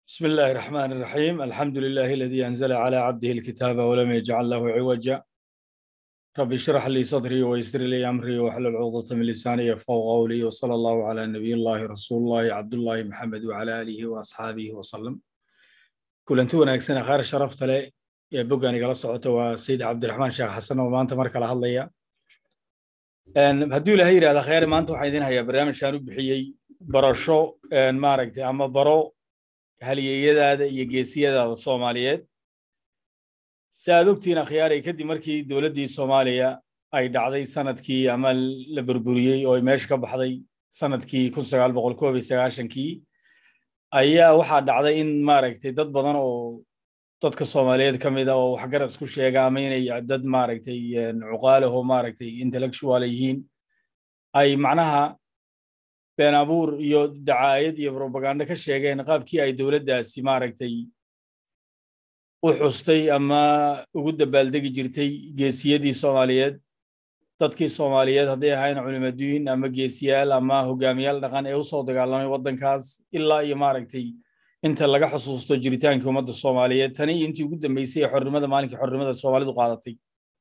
بسم الله الرحمن الرحيم الحمد لله الذي أنزل على عبده الكتاب ولم يجعل له عوجا رب اشرح لي صدري ويسر لي أمري واحلل عقدة من لساني يفقهوا قولي وصلى الله على نبي الله رسول الله عبد الله محمد وعلى آله وأصحابه وسلم كلنتو wanaagsan khayr sharafta leh ee boggaan igala socota waa sayid cabdiraxmaan sheekh xasan oo maanta mar kala hadlaya hadduu ilaahay yidhahda khayr maanta waxaan idin hayaa barnaamijkaan u bixiyey barasho maaragtay ama baro halyeeyadaada iyo geesiyadaada soomaaliyeed si aad ogtiin akhyaaray kadib markii dowladdii soomaaliya ay dhacday sanadkii ama la burburiyey oo ay meesha ka baxday sanadkii kun sagaal boqol koob iyo sagaashankii ayaa waxaa dhacday in maaragtay dad badan oo dadka soomaaliyeed ka mid a oo waxgarad isku sheega ama inay dad maaragtay cuqaalaho maaragtay intellectual yihiin ay macnaha been abuur iyo dacaayad iyo propaganda ka sheegeen qaabkii ay dowladdaasi maaragtay u xustay ama ugu dabaaldegi jirtay geesiyadii soomaaliyeed dadkii soomaaliyeed hadday ahayn culimaduin ama geesiyaal ama hogaamiyaal dhaqan ee u soo dagaalamay waddankaas ilaa iyo maaragtay inta laga xusuusto jiritaankii ummadda soomaaliyeed tani intii ugu dambeysay ee xornimada maalinkii xornimada soomaalidu qaadatay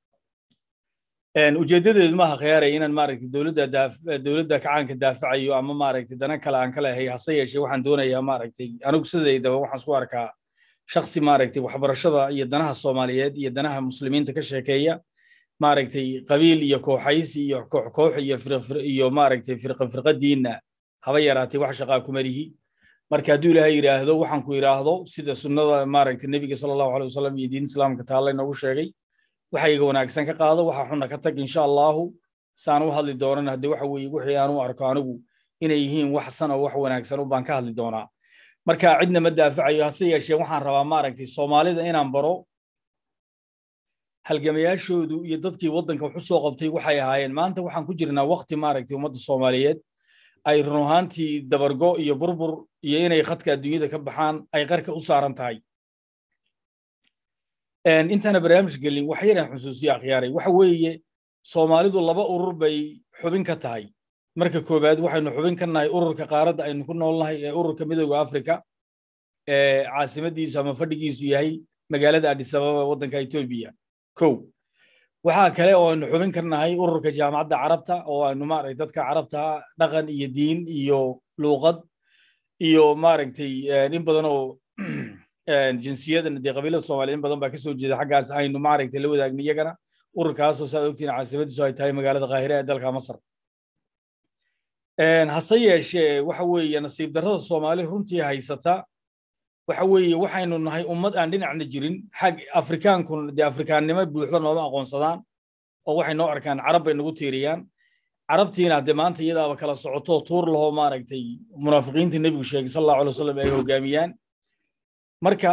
ujeeddadeedu maaha khiyaaray inaan maaragtay dowladda dowladda kacaanka daafacayo ama maaragtay dana kale aan ka lehay hase yeeshee waxaan doonayaa maaragtay anigu sidaydaba waxaan isku arkaa shaksi maaragtay waxbarashada iyo danaha soomaaliyeed iyo danaha muslimiinta ka sheekeeya maaragtay qabiil iyo kooxaysi iyo koox koox iyo iyo maaragtay firqa firqadiinna haba yaraatay wax shaqaa kuma lihi marka hadduu ilaahay yidhaahdo waxaan ku yidhaahdo sida sunnada maaragtay nebiga sala allahu alay wasalam iyo diin islaamka taalla inoogu sheegay waxayga wanaagsan ka qaado waxa xunna ka tag insha allahu saan u hadli doonan haddii waxa weeye wixii aan u arko anigu inay yihiin wax san oo wax wanaagsan baan ka hadli doonaa marka cidna ma daafacayo hase yeeshee waxaan rabaa maaragtay soomaalida inaan baro halgamayaashoodu iyo dadkii waddanka wax u soo qabtay waxay ahaayeen maanta waxaan ku jirnaa wakti maaragtay ummadda soomaaliyeed ay run ahaantii dabargo iyo burbur iyo inay khadka adduunyada ka baxaan ay qarka u saaran tahay intaana barnaamij gelin wax yaraan xusuusiyo akhyaaray waxa weeye soomaalidu laba urur bay xubin ka tahay marka koowaad waxaynu xubin ka nahay ururka qaaradda aynu ku noolnahay ee ururka midooda afrika ee caasimadiisu ama fadhigiisu yahay magaalada adisababa waddanka etoobiya kow waxaa kale oo aynu xubin ka nahay ururka jaamacadda carabta oo aynu maaragtay dadka carabta dhaqan iyo diin iyo luuqad iyo maaragtay in badan oo jinsiyadan dee qabiilada soomaaliya in badan baa kasoo jeeda xaggaas aynu maaragtay la wadaagna iyagana ururkaasoo saad ogtiin caasimadiisu ay tahay magaalada qaahire ee dalka masar hase yeeshee waxa weeye nasiib darrada soomaali runtii haysata waxa weeye waxaynu nahay ummad aan dhinacna jirin xag afrikaankuna dee afrikaannimo buuxda nooma aqoonsadaan oo waxay noo arkaan carab bay nagu tiiriyaan carabtiina haddee maanta iyadaaba kala socoto tuur lahoo maaragtay munaafiqiinta nebigu sheegay sal allahu alay wasalam ay hogaamiyaan marka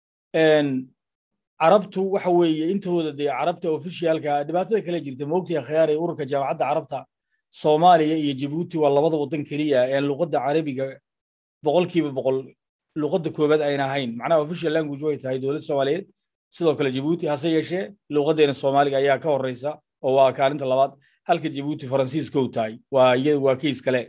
carabtu waxa weeye intooda dee carabta ofishiyaalka dhibaatada kale jirta moogtii khiyaaray ururka jaamacadda carabta soomaaliya iyo jabuuti waa labada waddan keliya ee luqadda carabiga boqolkiiba boqol luqadda koobaad ayna ahayn macnaha official language way tahay dowladda soomaaliyeed sidoo kale jabuuti hase yeeshee luqaddeena soomaaliga ayaa ka horreysa oo waa kaalinta labaad halka jabuuti faransiiskow tahay waa iyadu waa kiis kale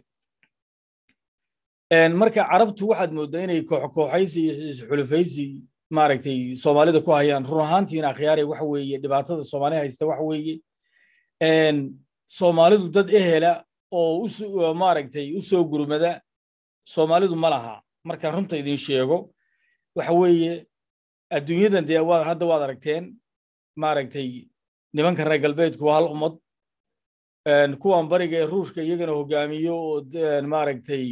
marka carabtu waxaad mooddaa inay kooxkooxaysi iyo xulufaysi maaragtay soomaalida ku hayaan run ahaantiina akhyaaray waxa weeye dhibaatada soomaali haysta waxa weeye soomaalidu dad ehela oo maaragtay u soo gurmada soomaalidu ma laha marka runta idin sheego waxa weeye adduunyadan dee hadda waad aragteen maaragtay nimanka reer galbeedku waa hal ummad kuwan bariga ee ruushka iyagana hogaamiyo oo maaragtay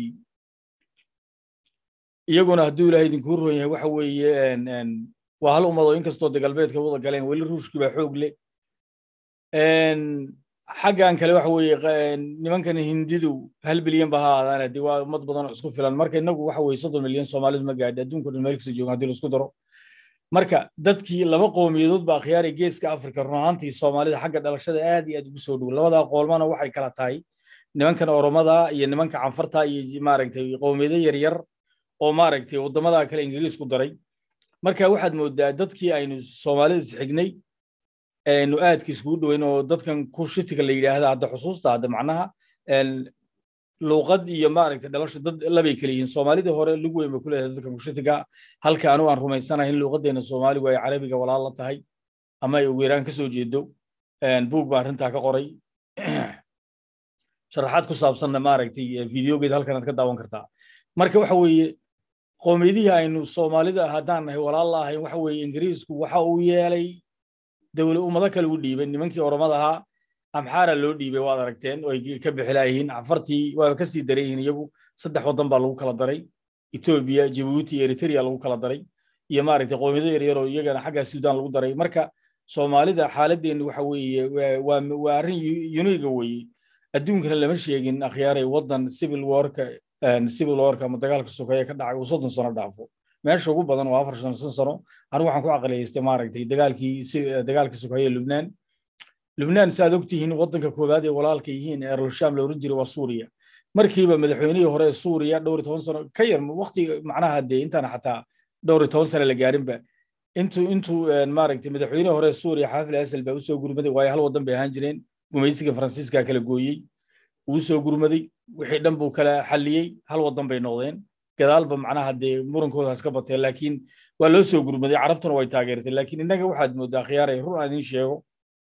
iyaguna hadduu ilaahay idinkuu ron yahay waxa weeye waa hal ummad oo inkastoo de galbeedka wada galeen weli ruushkii baa xoog leh xaggan kale waxa weeye nimankan hindidu hal bilyan ba ha aadaan haddii waa ummad badan oo isku filan marka innagu waxa weeye soddon milyan soomaalidu ma gaadhi adduunka dhan meel kasoo joogan haddii la isku daro marka dadkii laba qowmiyadood baa khiyaaray geeska afrika run ahaantii soomaalida xagga dhalashada aad iyo aad ugu soo dhow labadaa qoolmana waxay kala tahay nimankan oromada iyo nimanka canfarta iyo maaragtay qowmiyado yaryar oo maaragtay waddamada kale ingiriisku daray marka waxaad moodaa dadkii aynu soomaalida isxignay aynu aadka iskugu dhoweyn oo dadkan kushitiga la yidhaahda hadda xusuusta hadda macnaha luuqad iyo maaragtay dhalasho dad labay kala yihiin soomaalidii hore lug weyn bay ku leedahay dadka mushitiga halka anigu aan rumaysanahay in luuqadeena soomaaligu ay carabiga walaal la tahay ama ay ugu yaraan ka soo jeedo buug baa arrintaa ka qoray sharaxaad ku saabsanna maaragtay videogeeda halkan aad ka daawan kartaa marka waxa weeye qoomiyadihii aynu soomaalida haddaan nahay walaal la ahayn waxa weeye ingiriisku waxa uu yeelay dowla ummado kale u dhiibay nimankii oromada ahaa amxaara loo dhiibay waad aragteen oo ay ka bixilaayihiin cafartii waa ka sii daran yihiin iyagu saddex waddan baa lagu kala daray etoobiya jabuuti iyo eritrea lagu kala daray iyo maaragtay qoomiyado yaryar oo iyagana xagga suudaan lagu daray marka soomaalida xaaladeennu waxa weeye waa arrin uniga weeye adduunkana lama sheegin akhyaaray waddan civil warka civil warka ama dagaalka sokeeye ka dhacay uu soddon sano dhaafo meesha ugu badan waa afar sano shan sano anigu waxaan ku caqliyaystay maaragtay dagaalkii dagaalka sokeeye lubnaan lubnaan saaad ogtihiin waddanka koowaad ee walaalka yihiin ee erlsham la oran jiray waa suuriya markiiba madaxweynihii hore ee suuriya dhowr iyo toban sano ka yar waqti macnaha dee intaan xataa dhowr iyo toban sano la gaarinba intuu intuu maaragtay madaxweynihii hore ee suuriya xaafil asal baa usoo gurmaday waayo hal waddan bay ahaan jireen gumaysiga faransiiska kala gooyey wuu soo gurmaday wixii dhan buu kala xalliyey hal waddan bay noqdeen gadaalba macnaha dee murankoodaas ka bateen laakiin waa loo soo gurmaday carabtuna way taageertay laakiin innaga waxaad mooddaa khiyaaray run aan idiin sheego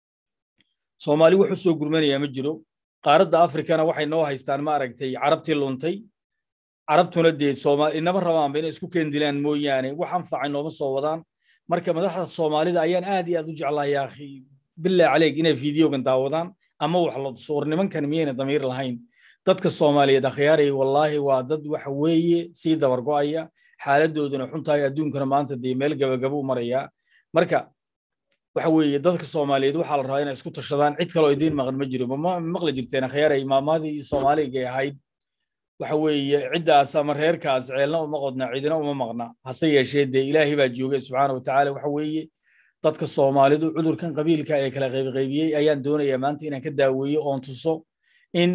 soomaali wuxuu soo gurmanayaa ma jiro qaaradda afrikana waxay noo haystaan maaragtay carabtii luntay carabtuna dee inama rabaanba inay isku keendilaan mooyaane wax anfacay nooma soo wadaan marka madaxda soomaalida ayaan aad iyo aad u jeclahay akhi bilaa caleeg inay fideogan daawadaan ama wax la suur nimankan miyayna damiir lahayn dadka soomaaliyeed akhyaaray wallaahi waa dad waxa weeye sii dabar go'aya xaaladooduna xuntahay adduunkana maanta dee meel gabagaba u marayaa marka waxa weeye dadka soomaaliyeed waxaa la rabaa inay isku tashadaan cid kaloo idiin maqan ma jiro ma maqli jirteen akhyaaray maamaadii soomaaliga ahayd waxa weeye ciddaas ama reerkaas ceelna uma qodna cidina uma maqna hase yeeshee dee ilaahay baa joogay subxaana wa tacaala waxa weeye dadka soomaalidu cudurkan qabiilka ee kala qaybqaybiyey ayaan doonayaa maanta inaan ka daaweeyo oon tuso in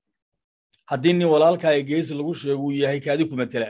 haddii nin walaalkaa ee geesi lagu sheego uu yahay kaadi ku matela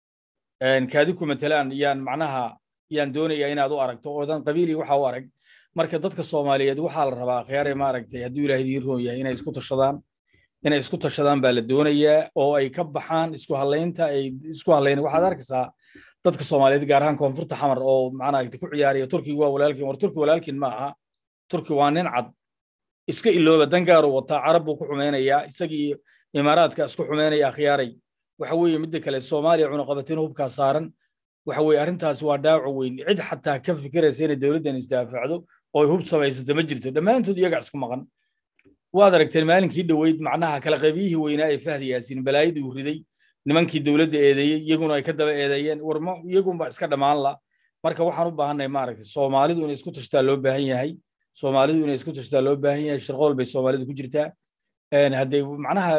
kaadi ku matelaan yaan macnaha yaan doonayaa inaad u aragto oodan qabiilii waxa u arag marka dadka soomaaliyeed waxaa la rabaa akhyaare maaragtay hadduu ilaahay idiin roon yahay inay isku tashadaan inay isku tashadaan baa la doonayaa oo ay ka baxaan isku hadlaynta ay isku hadlayn waxaad arkaysaa dadka soomaaliyeed gaar ahaan koonfurta xamar oo macnaha ku ciyaaraya turkiga waa walaalkiin war turki walaalkiin ma aha turki waa nin cad iska ilooba dangaaru wataa carab buu ku xumeynayaa isagii imaaraadka isku xumeynaya akhyaaray waxa weeye midda kale soomaaliya cunaqabatiin hubkaa saaran waxa weeye arrintaasi waa dhaawac weyn cid xataa ka fikiraysa inay dowladdan isdaafacdo oo hub samaysato ma jirto dhammaantood iyaga isku maqan waad aragteen maalinkii dhoweyd macnaha kala qaybiyihii weynaa ee fahdi yaasiin balaayadii uu riday nimankii dowladda eedeeyey iyaguna ay ka daba eedeeyeen warma iyagunba iska dhammaan la marka waxaan u baahannahay maaragtay soomaalidu inay isku tashtaa loo baahan yahay soomaalidu inay isku tashtaa loo baahan yahay shirqool bay soomaalidu ku jirtaa hadday macnaha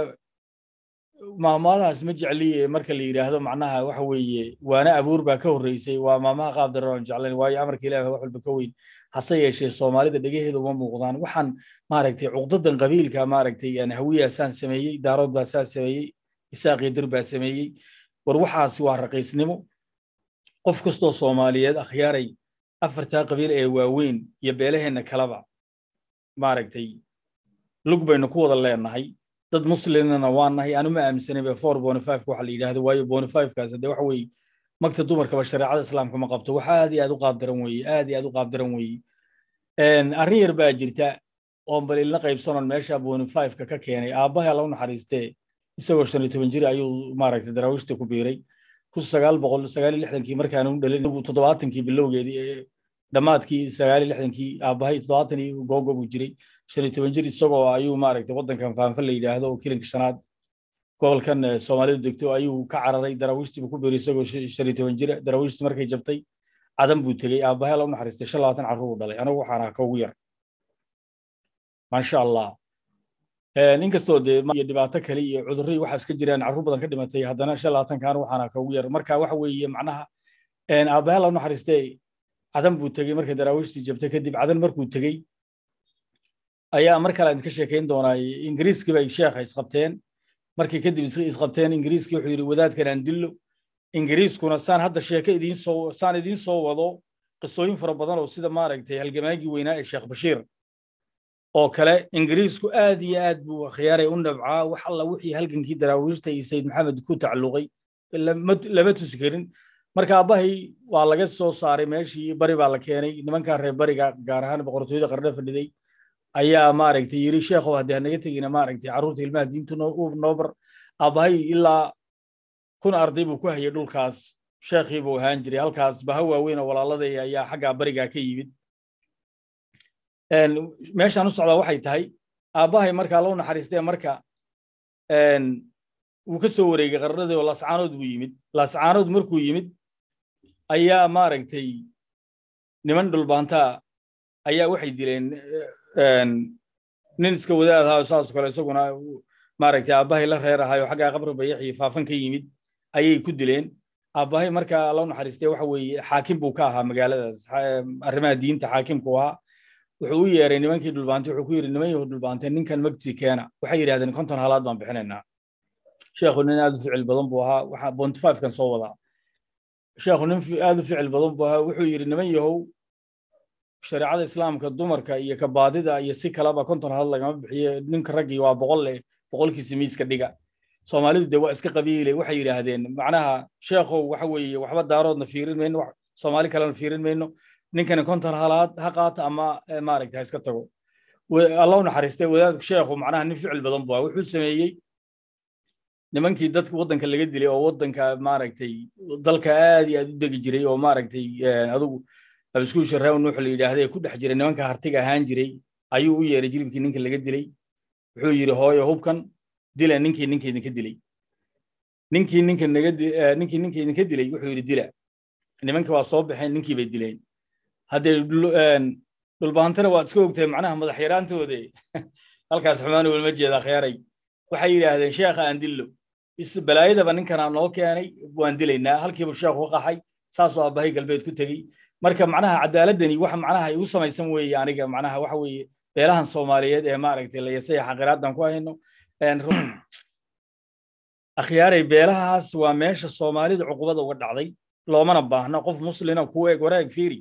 maamaadaas ma jecliye marka la yidhaahdo macnaha waxa weeye waana abuur baa ka horreysay waa maamaha qaab daran aan jeclayn waayo amarka ilaahi wax walba ka weyn hase yeeshee soomaalida dhegaheeda uma muuqdaan waxaan maaragtay cuqdadan qabiilka maaragtay hawiyaa saan sameeyey daarood baa saan sameeyey isaaqii dir baa sameeyey war waxaasi waa raqiisnimo qof kastoo soomaaliyeed akhyaaray afartaa qabiil ee waaweyn iyo beelaheenna kaleba maaragtay lug baynu ku wada leenahay dad muslimna waa nahay anuma aaminsanay ba four bonifiveka waxa la yidhaahdo waayo bonifivekaas hadee waxa weeye magta dumarkaba shareecada islaamka ma qabto wax aad iyo aad u qaabdaran weeye aad iyo aad u qaabdaran weeye arrin yar baa jirta oon bal ilna qaybsanoon meesha bonifiveka ka keenay aabbaha alla u naxariistee isagoo shan iyo toban jir ayuu maaragtay daraawiishta ku biiray kun sagaal boqol sagaal iyo lixdankii markaanu dhalin toddobaatankii bilowgeedii dhammaadkii sagaal iyo lixdankii aabbahay toddobaatan iyo googo buu jiray shan iyo toban jir isagoo ayuu maaragtay waddankan faanfa la yidhaahdo oo kilinka shanaad gobolkan soomaalidu degto ayuu ka cararay daraawiishtii buu ku biiray isagoo shan iyo toban jira daraawiishtii markay jabtay cadan buu tegey aabbahay alla u naxariistay shan labaatan carruur uu dhalay anigu waxaan ahaa ka ugu yar maasha allah inkastoo dee iyo dhibaato kale iyo cudurro waxa iska jiraan carruur badan ka dhimatay haddana shan labaatankan waxaana ka ugu yar marka waxa weeye macnaha aabbahay alla u naxariistay cadan buu tegey markay daraawiishtii jabtay kadib cadan markuu tegey ayaa mar kale idinka sheekayn doonaa ingiriiskii bay sheekha isqabteen markii kadib isqabteen ingiriiskii wuxuu yidhi wadaadkan aan dillo ingiriiskuna saan hadda sheeko idiin soo saan idiin soo wado qisooyin fara badan oo sida maaragtay halgamaagii weynaa ee sheekh bashiir oo kale ingiriisku aad iyo aad buu khiyaaray u nabcaa wax alla wixii halgankii daraawiishta iyo sayid maxamed ku tacalluqay lama tusi karin marka aabbahay waa laga soo saaray meeshii bari baa la keenay nimankaa reer bariga gaar ahaan boqortooyada qarne fadhiday ayaa maaragtay yiri sheekhow haddii hanaga tegina maaragtay carruurta ilmaha diinta noo bar aabbahay ilaa kun arday buu ku hayay dhulkaas sheekhii buu ahaan jiray halkaas baha waaweyn oo walaaladaya ayaa xaggaa barigaa ka yimid meeshaan u socdaa waxay tahay aabbahay markaa loo naxariistee marka wuu ka soo wareegay qarnadii oo laascaanood buu yimid laascaanood markuu yimid ayaa maaragtay niman dhulbaantaa ayaa waxay dileen nin iska wadaad ahaa saasoo kale isaguna maaragtay aabbahay la reer ahaayoo xaggaa qabri bayaxii faafan ka yimid ayay ku dileen aabbahay markaa loo naxariistee waxa weeye xaakim buu ka ahaa magaaladaas arrimaha diinta xaakimku ahaa wuxuu u yeeray nimankii dhulbaantay wuxuu ku yidhi niman yahu dhulbaantay ninkan magti keena waxay yidhahdeen konton halaad baan bixinaynaa sheekhu nin aad u ficil badan buu ahaa waxa bontifivekan soo wadaa sheekhu nin aad u ficil badan buu ahaa wuxuu yidhi niman yahow shareecada islaamka dumarka iyo kabaadida iyo si kaleba konton halaad lagama bixiye ninka raggii waa boqol leh boqolkiisa miiska dhiga soomaalidu de waa iska qabiile waxay yidhaahdeen macnaha sheekhow waxa weeye waxba daaroodna fiirin mayno soomaali kalena fiirin mayno ninkani konton halaad ha qaata ama maaragta ha iska tago alla u naxariistay wadaadku sheekhu macnaha nin ficil badan buu wuxuu sameeyey nimankii dadka waddanka laga dilay oo waddanka maaragtay dalka aad iyo aad u degi jiray oo maaragtay adigu abiskuusha reew nuux la yidhaahday ku dhex jiray nimanka hartiga ahaan jiray ayuu u yeeray jilibkii ninka laga dilay wuxuu yidhi hooyo hubkan dila ninkii ninka idinka dilay ninkii ninka naga ninkii ninka idinka dilay wuxuu yidhi dila nimankii waa soo baxeen ninkii bay dileen haddee dhulbaantana waad iska ogtahay macnaha madax yaraantoode halkaas xumaani walma jeeda khiyaaray waxay yidhaahdeen sheekha aan dillo balaayadaba ninkanaa noo keenay waan dilaynaa halkiibu sheekhu qaxay saasoo aabbahay galbeed ku tegey marka macnaha cadaaladani waxa macnaha igu samaysan weeye aniga macnaha waxa weeye beelahan soomaaliyeed ee maaragtay layasaya xaqiraadan ku hayno akhyaaray beelahaas waa meesha soomaalida cuqubada uga dhacday loomana baahna qof muslina kuu eg waraag fiiri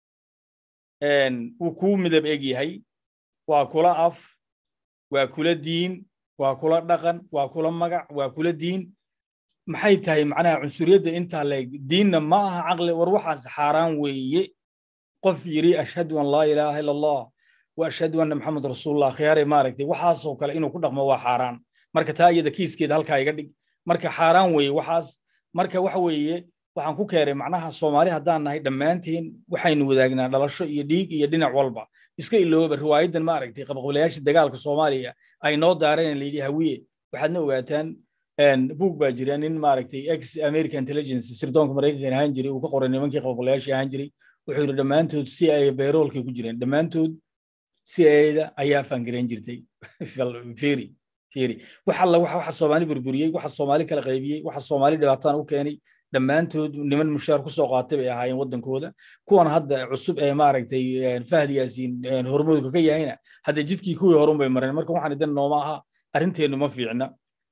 wuu kuu midab eg yahay waa kula af waa kula diin waa kula dhaqan waa kula magac waa kula diin maxay tahay macnaha cunsuriyadda intaa leeg diinna ma aha caqli war waxaas xaaraan weeye qof yiri ashhadu an laa ilaaha ila allah wa ashhadu anna maxamed rasuulullah khiyaare maaragtay waxaasoo kale inuu ku dhaqmo waa xaaraan marka taa iyada kiiskeeda halkaa iga dhig marka xaaraan weeye waxaas marka waxa weeye waxaan ku keenay macnaha soomaali haddaan nahay dhammaanteen waxaynu wadaagnaa dhalasho iyo dhiig iyo dhinac walba iska ilooba riwaayadan maaragtay qabaqabilayaasha dagaalka soomaaliya ay noo daareen layidhi hawiye waxaadna ogaataan buug baa jira nin maaragtay ex american intelligence sirdoonka maraykankan ahaan jiray uu ka qoray nimankii qabaqabilayaashii ahaan jiray wuxuu yidhi dhammaantood si ay bayroolkay ku jireen dhammaantood si ayda ayaa faangarayn jirtay firi firi waxa alla waxa soomaali burburiyey waxa soomaali kala qaybiyey waxa soomaali dhibaataan u keenay dhammaantood niman mushaar ku soo qaatay bay ahaayeen waddankooda kuwan hadda cusub ee maaragtay fahdi yaasiin hormoodka ka yahayna hadda jidkii kuwii horun bay mareen marka waxaan idan nooma aha arrinteennu ma fiicna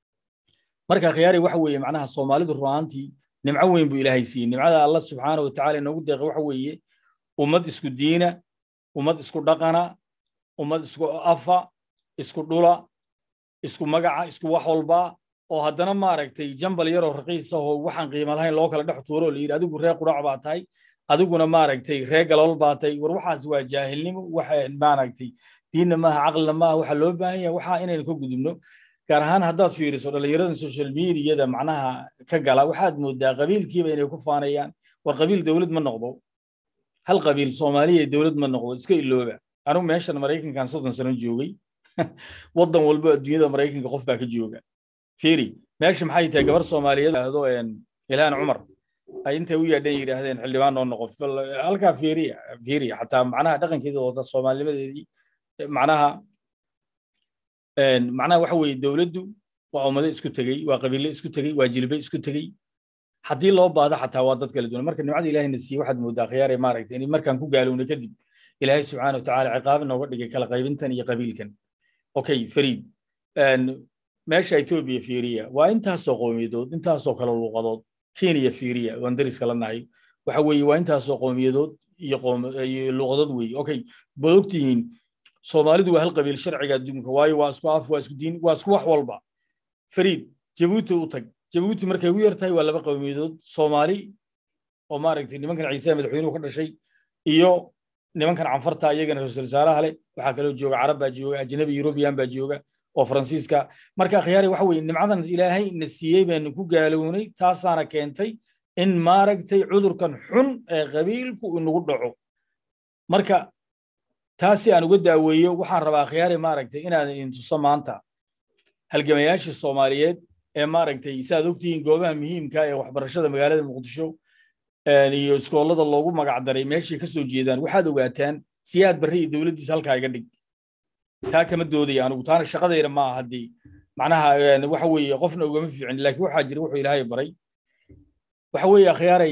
marka khiyaari waxa weeye macnaha soomaalidu ru'aantii nimco weyn buu ilaahay siiyey nimcada allah subxaana wa tacaala inoogu deeqa waxa weeye ummad isku diina ummad isku dhaqana ummad isku afa isku dhula isku magaca isku wax walba oo haddana maaragtay jambal yaroo raqiis ahoo waxaan qiimo lahayn loo kala dhex tuuro la yidhi adigu ree qurac baa tahay adiguna maaragtay ree galool baa tahay war waxaas waa jaahilnimo waxa maaragtay diinna maaha caqlina maaha waxa loo baahan yahay waxaa inaynu ka gudubno gaar ahaan haddaad fiiriso dhallinyarada social mediada macnaha ka gala waxaad moodaa qabiilkiiba inay ku faanayaan war qabiil dowlad ma noqdo hal qabiil soomaaliya dowlad ma noqdo iska ilooba anigu meeshan maraykankan soddon sano joogay waddan walba adduunyada maraykanka qof baa ka jooga fiiri meesha maxay tahay gabar soomaaliyeed ahdo ilhaan cumar ay intay u yeedhan yidhaahdeen xildhibaan noo noqo halkaa fiiriya fiiriya xataa macnaha dhaqankeeda wata soomaalinimadeedii macnaha macnaha waxa weeye dowladdu waa ummado isku tegey waa qabiile isku tegey waa jilbe isku tegey haddii loo baado xataa waa dad kala duwan marka nimcada ilaahayna siiyey waxaad moodaa khiyaare maaragtay in markaan ku gaalowna kadib ilaahay subxaana watacaala ciqaab nooga dhigay kala qaybintan iyo qabiilkan okay fariid meesha etoobiya fiiriya waa intaasoo qowmiyadood intaasoo kale luuqadood kenya fiiriya waan dariska la nahay waxa weeye waa intaasoo qowmiyadood iyo luuqadood weeye okay baad ogtihiin soomaalidu waa hal qabiil sharciga adduunka waayo waa isku af waa isku diin waa isku wax walba fariid jabuuti u tag jabuuti markay ugu yartahay waa laba qowmiyadood soomaali oo maaragtay nimankan ciise madaxweynuhu ka dhashay iyo nimankan canfarta iyagana ra-iisul wasaaraha leh waxaa kaloo jooga carab baa jooga ajnabi yurubiyan baa jooga oo faransiiska marka khiyaari waxa weye nimcadan ilaahay na siiyey baynu ku gaalownay taasaana keentay in maaragtay cudurkan xun ee qabiilku inagu dhaco marka taasi aan uga daaweeyo waxaan rabaa khiyaari maaragtay inaan idin tuso maanta halgamayaashii soomaaliyeed ee maaragtay saaad ogtihiin goobaha muhiimka ee waxbarashada magaalada muqdisho iyo iskoolada loogu magac daray meeshay ka soo jeedaan waxaad ogaataan siyaad barre iyo dowladdiisa halkaa iga dhig taa kama doodaya anugu taana shaqadayna ma aha haddii macnaha waxa weeye qofna ugama fiicin laakiin waxaa jira wuxuu ilaahay baray waxa weeye akhyaaray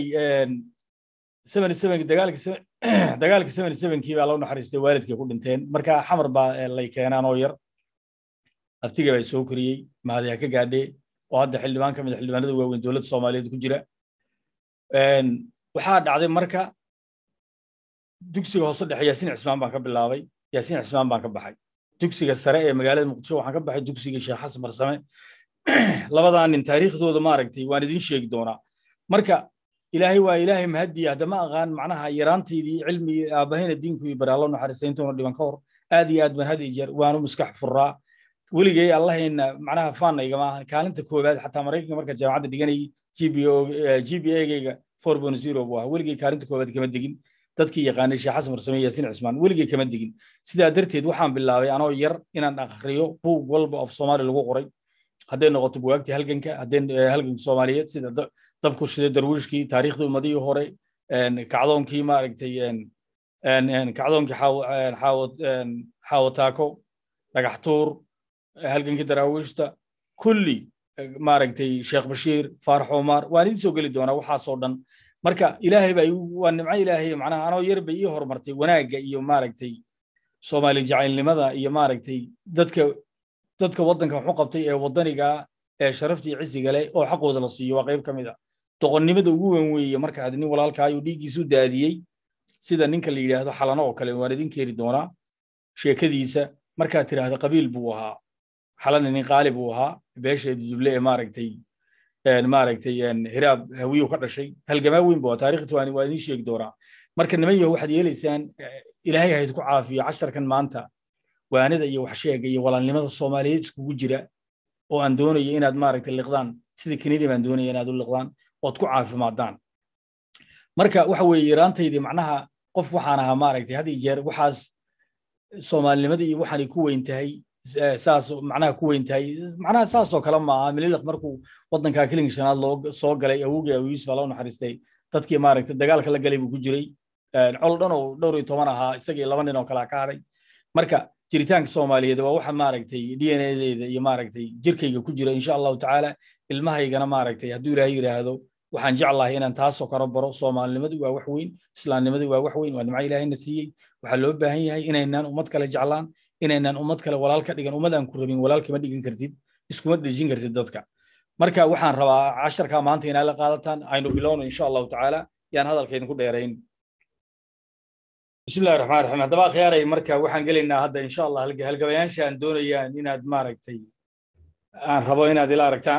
dagaalka seventy sevenkii baa loo naxariistay waalidkay ku dhinteen marka xamar baa lay keenaan oo yar abtiga baa soo koriyey mahadiha ka gaadhee oo hadda xildhibaan ka mid a xildhibaanada waaweyn dowladda soomaaliyeed ku jira waxaa dhacday marka dugsiga hoose dhexe yaasiin cismaan baan ka bilaabay yaasiin cismaan baan ka baxay dugsiga sare ee magaalada muqdisho waxaan ka baxay dugsiga sheekh xasan barsame labadaa nin taariikhdooda maaragtay waan idin sheegi doonaa marka ilaahay waa ilaahay mahadiya haddama aqaan macnaha yaraantaydii cilmi aabahayna diinku iyo baraallo naxariista intuuna dhiban ka hor aad iyo aad baan had iyo jeer waanu maskax furaa weligay allahayna macnaha faanna igama ahan kaalinta koowaad xataa maraykanka marka jaamacadda dhiganayay g b a-gayga four point zero buu ahaa weligay kaalinta koowaad kama degin dadkii yaqaanay sheekh xasan marsame yaasiin cismaan weligay kama degin sidaa darteed waxaan bilaabay anoo yar inaan akhriyo buug walba of soomaali lagu qoray hadday noqoto bugaagtii halganka hadday halganka soomaaliyeed sida dabku shida darwiishkii taariikhdii ummadihii hore kacdoonkii maaragtay kacdoonkii xaawataako dhagaxtuur halgankii daraawiishta kulli maaragtay sheekh bashiir faarax omar waan idin soo geli doonaa waxaasoo dhan marka ilaahay baa waa nimco ilaahay macnaha anoo yar bay ii horumartay wanaagga iyo maaragtay soomaali jacaylnimada iyo maaragtay dadka dadka waddanka waxu qabtay ee waddaniga ee sharafta iyo cisiga leh oo xaqooda la siiyo waa qayb ka mid a doqonnimada ugu weyn weeye marka aad nin walaalkaayo dhiiggiisu daadiyey sida ninka la yidhaahdo xalano oo kale waan idin keeni doonaa sheekadiisa markaad tidhaahdo qabiil buu ahaa xalana nin qaali buu ahaa beesheedu duble ee maaragtay maaragtay hiraab hawiyu ka dhashay halgamaa weyn buu ahaa taariikhdiisa waa idin sheegi doonaa marka niman yaho waxaad yeelaysaan ilaahay hayd ku caafiyo casharkan maanta waanida iyo waxsheega iyo walaalnimada soomaaliyeed iskugu jira oo aan doonayo inaad maaragtay liqdaan sida kenidia baan doonaya inaad u liqdaan ood ku caafimaadaan marka waxa weeye yaraantaydii macnaha qof waxaan ahaa maaragtay had iyo jeer waxaas soomaalinimada iyo waxaanay ku weyn tahay saas macnaha ku weyn tahay macnaha saasoo kale ma aha mililiq markuu waddankaa kilinka shanaad loo soo galay awogii abu yuusuf loo naxariistay dadkii maaragtay dagaalka la galay buu ku jiray col dhan oo dhowr iyo toban ahaa isagii laba nin oo kale ka hadhay marka jiritaanka soomaaliyeed waa waxa maaragtay d n a-deeda iyo maaragtay jirkayga ku jira insha allahu tacaala ilmahaygana maaragtay hadduu ilaahay yidhaahdo waxaan jeclahay inaan taasoo karo baro soomaalinimadu waa wax weyn islaamnimadu waa wax weyn waa nimco ilaahayna siiyey waxaa loo baahan yahay inaynaan ummad kale jeclaan inaynaan ummad kale walaal ka dhigan ummad aan ku rabin walaal kama dhigan kartid iskuma dhejin kartid dadka marka waxaan rabaa casharkaa maanta inaa la qaadataan aynu bilowno insha allahu tacaala yaan hadalkaydin ku dheerayn bismillahi raxmaan raxiim haddaba khiyaaray marka waxaan gelaynaa hadda insha allah halgabayaasha aan doonayaan inaad maaragtay aan rabo inaad ila aragtaan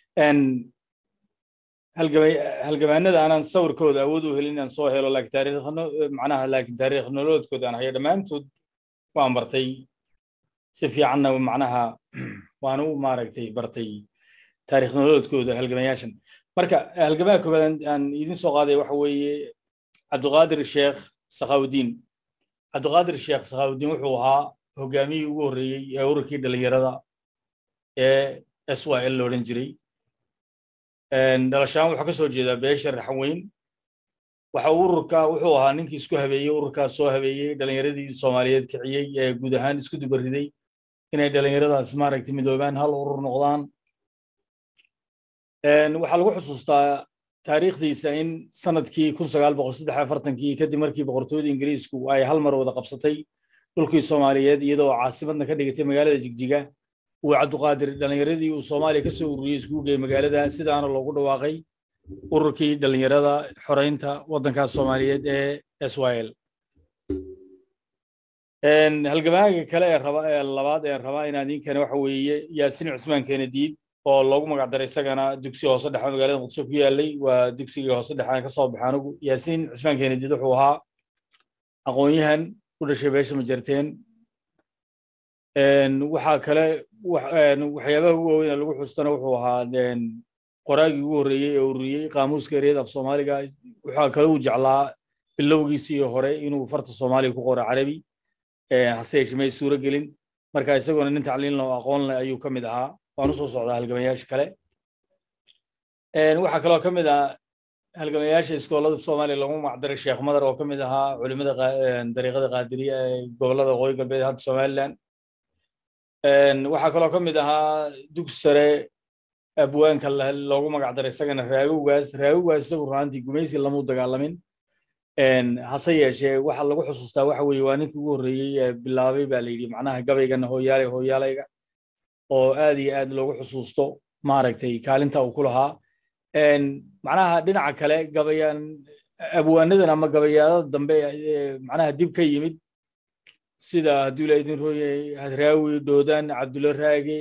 halgabaanada aanan sawirkooda awood u helin inaan soo helo laakiin taariikhno macnaha laakiin taariikh nololeedkooda aan hayo dhammaantood waan bartay si fiicanna macnaha waan u maaragtay bartay taariikh nololeedkooda halgamayaashan marka halgamaha koobaad aan idin soo qaaday waxa weeye cabdiqaadir sheekh sakhaawudiin cabdiqaadir sheekh sakhaawudiin wuxuu ahaa hogaamiyii ugu horreeyey ee ururkii dhalinyarada ee s y l loodhan jiray dhalashaan wuxuu ka soo jeedaa beesha raxweyn waxa ururka wuxuu ahaa ninkii isku habeeyey ururkaas soo habeeyey dhalinyaradii soomaaliyeed kiciyey ee guud ahaan isku dubariday inay dhalinyaradaas maaragtay midoobaan hal urur noqdaan waxaa lagu xusuustaa taariikhdiisa in sanadkii kun sagaal boqol saddex afartankii kadib markii boqortooyada ingiriisku ay hal mar wada qabsatay dhulkii soomaaliyeed iyadoo caasimadna ka dhigatay magaalada jigjiga uu cabdiqaadir dhalinyaradii uu soomaaliya ka soo ururiyey iskugu geeyey magaalada sidaana loogu dhawaaqay ururkii dhalinyarada xoreynta waddankaas soomaaliyeed ee s y l halgamaaga kale ee raba ee labaad ee rabaa inaan idinkana waxa weeye yaasin cusmaan keenadiid oo loogu magac daray isagana dugsi hoose dhexe magaalada muqdisho ku yaalay waa dugsigii hoose dhexe ka soo baxay anigu yaasin cusmaan keenadiid wuxuu ahaa aqoon-yahan u dhashay beesha majarteen waxaa kale waxyaabaha ugu waaweyn ee lagu xustana wuxuu ahaa qoraagii ugu horreeyey ee ururiyey qaamuuska ereyada af soomaaliga waxaa kale uu jeclaa bilowgiisii hore inuu farta soomaaliga ku qoro carabi hase yeeshee may suuro gelin marka isagoona nin tacliin leh oo aqoon leh ayuu ka mid ahaa waan usoo socdaa halgamayaasha kale waxaa kaloo ka mid ah halgamayaasha iskoolada soomaaliya lagu magacdaray sheekh madar oo ka mid ahaa culimada dariiqada qaadiriya ee gobollada waqooyi galbeed hadda somaliland waxaa kaloo ka mid ahaa dugsi sare abwaanka loogu magac daray isagana raagowgaas raagowgaas isagu runaantii gumaysi lamuu dagaalamin hase yeeshee waxa lagu xusuustaa waxa weeye waa ninkii ugu horreeyey ee bilaabay baa la yidhi macnaha gabaygana hooyaalay hooyaalayga oo aad iyo aad loogu xusuusto maaragtay kaalinta uu ku lahaa macnaha dhinaca kale gabayaan abwaanadan ama gabayaadada dambe macnaha dib ka yimid sida hadduu la idin rooyay hadraawi dhoodaan cabdulla raage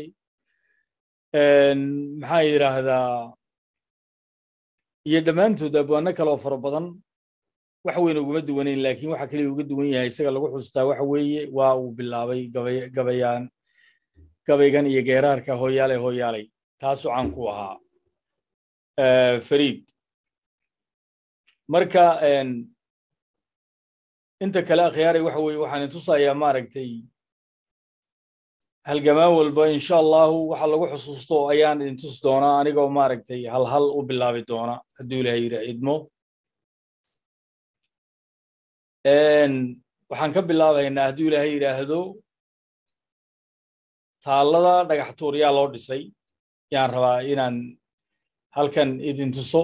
maxaa yidhaahdaa iyo dhammaantood abwaano kale oo fara badan wax weyn uguma duwanayn laakiin waxa kaliya uga duwan yahay isaga lagu xustaa waxa weeye waa uu bilaabay gabayaan gabaygan iyo geeraarka hooyaalay hooyaalay taasuu caan ku ahaa fariid marka inta kale akhyaaray waxa weeye waxaan intusayaa maaragtay halgamaan walba insha allahu waxa lagu xusuusto ayaan idintus doonaa anigoo maaragtay hal hal u bilaabi doona hadduu ilahay yidha idmo waxaan ka bilaabaynaa hadduu ilaahay yidhaahdo taallada dhagax tuur yaa loo dhisay yaan rabaa inaan halkan idin tuso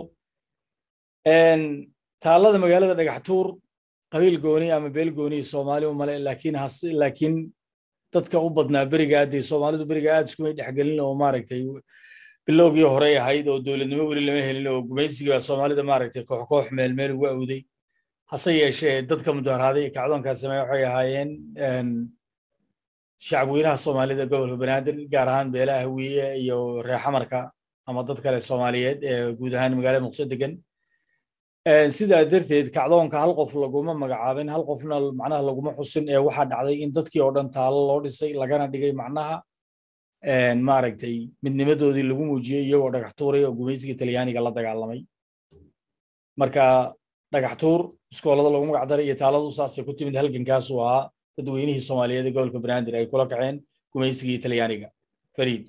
taallada magaalada dhagax tuur qabiil gooni ama beel gooni soomaali u male laakiin hase laakiin dadka u badnaa beriga aadday soomaalidu beriga aad iskumay dhexgelin oo maaragtay bilowgii horey ahayd oo dowladnimo weli lama helin oo gumaysigii baa soomaalida maaragtay koox koox meel meel ugu awday hase yeeshee dadka mudaharaaday ee kacdoonkaa sameeya waxay ahaayeen shacabweynaha soomaalida gobolka banaadir gaar ahaan beelaha hawiye iyo reexamarka ama dad kale soomaaliyeed ee guud ahaan magaalada muqdisho degan sidaa darteed kacdoonka hal qof laguma magacaabin hal qofna macnaha laguma xusin ee waxaa dhacday in dadkii oo dhan taalo loo dhisay lagana dhigay macnaha maaragtay midnimadoodii lagu muujiyey iyagoo dhagax tuuray oo gumaysigii talyaaniga la dagaalamay marka dhagax tuur iskoolada lagu magac daray iyo taaladu saasay ku timid halgankaasuu ahaa dadweynihii soomaaliyeed ee gobolka banaadir ay kula kaceen gumaysigii talyaaniga fariid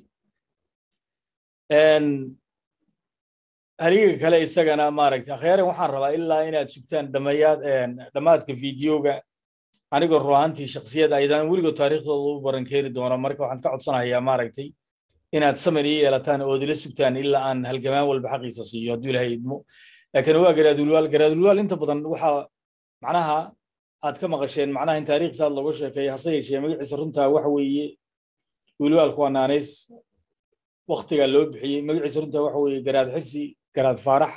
haliga kale isagana maaragtay akhyaaren waxaan rabaa ilaa inaad sugtaan dhamayaad dhammaadka fideoga anigoo ruahantii shaksiyad aydaan weligood taariikhdooda u baran keeni doono marka waxaan ka codsanayaa maaragtay inaad samir ii yeelataan ood ila sugtaan ilaa aan halgamaan walba xaqiisa siiyo hadduu ilahay idmo laakiin waa garaadulwaal garaadulwaal inta badan waxaa macnaha aad ka maqasheen macnaha in taariikhsaad looga sheekeeyo hase yeeshee magaciisa runtaa waxa weeye wilwaalku waa naanays waktigaa loo bixiyey magaciisa runtaa waxa weeye garaad xisi garaad faarax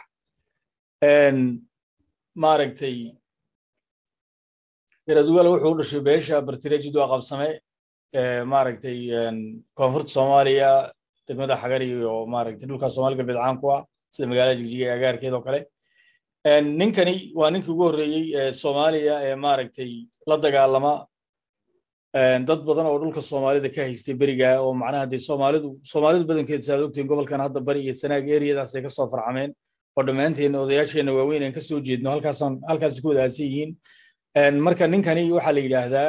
maaragtay garaadulwaal wuxuu u dhashay beesha bartirejid waa qabsame maaragtay koonfurta soomaaliya degmada xagar iyo maaragtay dhulka soomaali galbeed caan ku ah sida magaalada jigjiga ee agaarkeed oo kale ninkani waa ninkii ugu horreeyey ee soomaaliya ee maaragtay la dagaalama dad badan oo dhulka soomaalida ka haystay beriga oo macnaha dee soomaalidu soomaalidu badankeed saad ogtiin gobolkan hadda bari iyo sanaag eriyadaasay ka soo farcameen oo dhammaanteena odayaasheenna waaweyn aan ka soo jeedno halkaasaan halkaasi ku wadaagsan yihiin marka ninkani waxaa la yidhaahdaa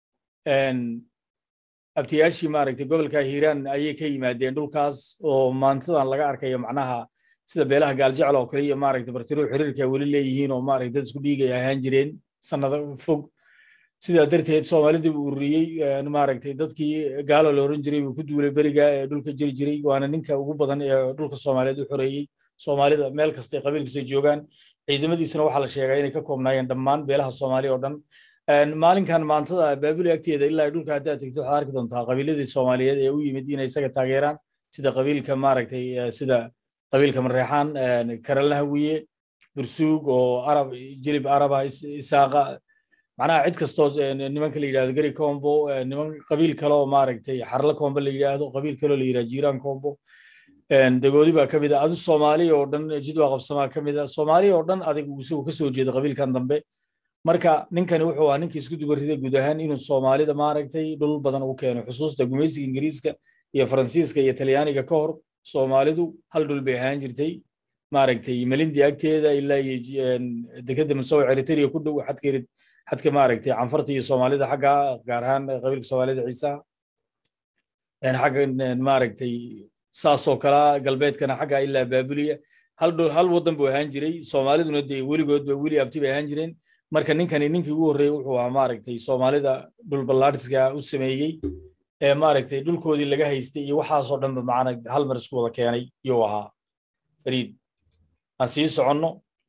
abtiyaashii maaragtay gobolka hiiraan ayay ka yimaadeen dhulkaas oo maantadan laga arkayo macnaha sida beelaha gaaljecel oo kale iyo maaragtay bartiro xiriirka weli leeyihiin oo maaragtay dad isku dhiigay ahaan jireen sannado fog sidaa darteed soomaalidii buu ururiyey maaragtay dadkii gaalo la oran jiray buu ku duulay beriga ee dhulka jiri jiray waana ninka ugu badan ee dhulka soomaaliyeed u xoreeyey soomaalida meel kasta qabiil kasta joogaan ciidamadiisana waxaa la sheegaa inay ka koobnaayeen dhammaan beelaha soomaali oo dhan maalinkan maantada baabuli agteeda ilaa dhulka haddaad tegto waxaad arki doontaa qabiiladii soomaaliyeed ee u yimid inay isaga taageeraan sida qabiilka maaragtay sida qabiilka mareexaan karalna hawiye bursuug oo arab jilib araba isaaqa macnaha cid kastoo nimanka la yidhahdo gari combo niman qabiil kale oo maaragtay xarla combo la yidhaahdo qabiil kale oo la yidhahdo jiiraan combo dagoodi baa ka mid a adu soomaali oo dhan jidwa qabsamaa ka mid a soomaali oo dhan adig isagu ka soo jeeda qabiilkan dambe marka ninkani wuxuu ahaa ninkii isku dubarriday guud ahaan inuu soomaalida maaragtay dhul badan u keeno xusuusta gumaysiga ingiriiska iyo faransiiska iyo talyaaniga ka hor soomaalidu hal dhul bay ahaan jirtay maaragtay melindi agteeda ilaa iyo dekeda masow eritrea ku dhow xadka xadka maaragtay canfarta iyo soomaalida xagga gaar ahaan qabiilka soomaalida ciisaha xagga maaragtay saasoo kala galbeedkana xagga ilaa baabuliya hal dhul hal waddan buu ahaan jiray soomaaliduna dee weligood ba weli abti bay ahaan jireen marka ninkani ninkii ugu horreeyey wuxuu ahaa maaragtay soomaalida dhul ballaadhiska u sameeyey ee maaragtay dhulkoodii laga haystay iyo waxaasoo dhanba macana hal mar isku wada keenay yuu ahaa fariid aan sii soconno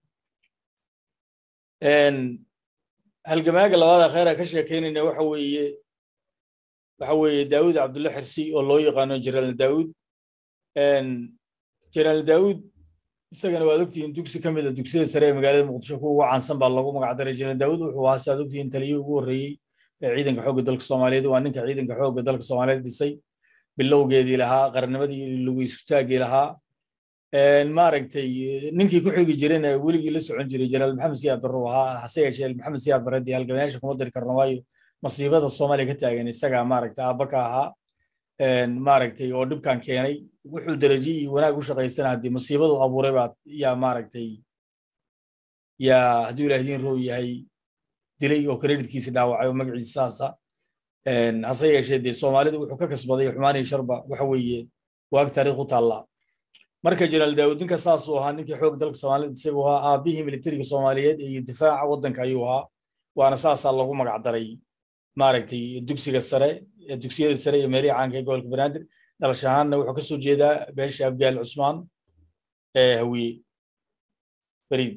halgamaaga labaada khayra ka sheekaynayna waxa weeye waxa weeye daawud cabdulla xirsi oo loo yaqaano jeneraal daawud jeneraal daawud isagana waad ogtihiin dugsi ka mid a dugsiyada sare ee magaalada muqdisho kuwa ugu caansan baa lagu magacdaray jeneraal daawud wuxuu ahaa saad ogtihiin taliyihii ugu horreeyey ee ciidanka xoogga dalka soomaaliyeed waa ninka ciidanka xoogga dalka soomaaliyeed dhisay bilowgeedii lahaa qarnimadii lagu isutaagii lahaa maaragtay ninkii ku xigi jirayna weligii la socon jiray jeneraal maxamed siyaad barre uu ahaa hase yeeshee maxamed siyaad barre dee halgamayaasha kuma diri karno waayo masiibada soomaaliya ka taagan isagaa maaragtay aabba ka ahaa maaragtay oo dhibkan keenay wuxuu derajo iyo wanaag u shaqaystana haddii masiibadu abuuray baa yaa maaragtay yaa hadduu ilaah idiin roow yahay dilay oo kreditkiisi dhaawacay oo magaciisa saasa hase yeeshee dee soomaalidu wuxuu ka kasbaday xumaan iyo sharba waxa weeye waag taariikh u taallaa marka jeneraal daawud ninka saasuu ahaa ninkii xoog dalka soomaaliyed isagu ahaa aabbihii militariga soomaaliyeed iyo difaaca waddanka ayuu ahaa waana saasaa lagu magacdaray maaragtay dugsiga sare dugsiyada sare iyo meelihii caanka ee gobolka banaadir dhalasho ahaanna wuxuu kasoo jeedaa beesha abgaal cusmaan ee hawiye fariid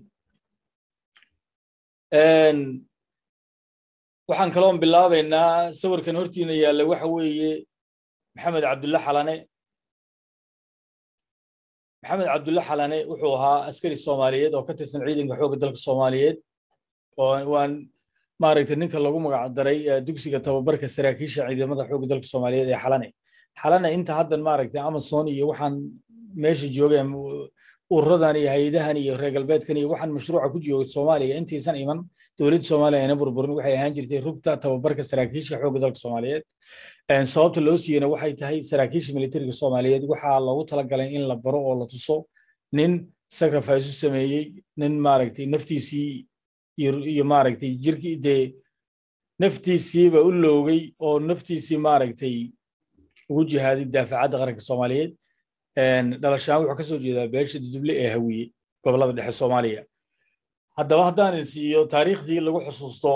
waxaan kaloon bilaabaynaa sawirkan hortiina yaalla waxa weeye maxamed cabdulle xalane maxamed cabdulle xalane wuxuu ahaa askari soomaaliyeed oo ka tirsan ciidanka xoogga dalka soomaaliyeed oo waan maaragtay ninka lagu magacdaray dugsiga tababarka saraakiisha ciidamada xoogga dalka soomaaliyeed ee xalane xalane inta haddan maaragtay amazon iyo waxaan meesha joogeen ururadan iyo hay-adahan iyo reer galbeedkan iyo waxaan mashruuca ku jooga soomaaliya intaysan iman dowladda soomaaliya ayna burburin waxay ahaan jirtay rugta tababarka saraakiisha xoogga dalka soomaaliyeed sababta loo siiyena waxay tahay saraakiisha militariga soomaaliyeed waxaa loogu talagalay in la baro oo la tuso nin sacrifice u sameeyey nin maaragtay naftiisii iyo maaragtay jirkii dee naftiisiiba u loogay oo naftiisii maaragtay ugu jihaaday daafacadda qaranka soomaaliyeed dhalashaan wuxuu ka soo jeedaa beesha duduble ee hawiye gobollada dhexe soomaaliya haddaba haddaan siiyo taariikhdii lagu xusuusto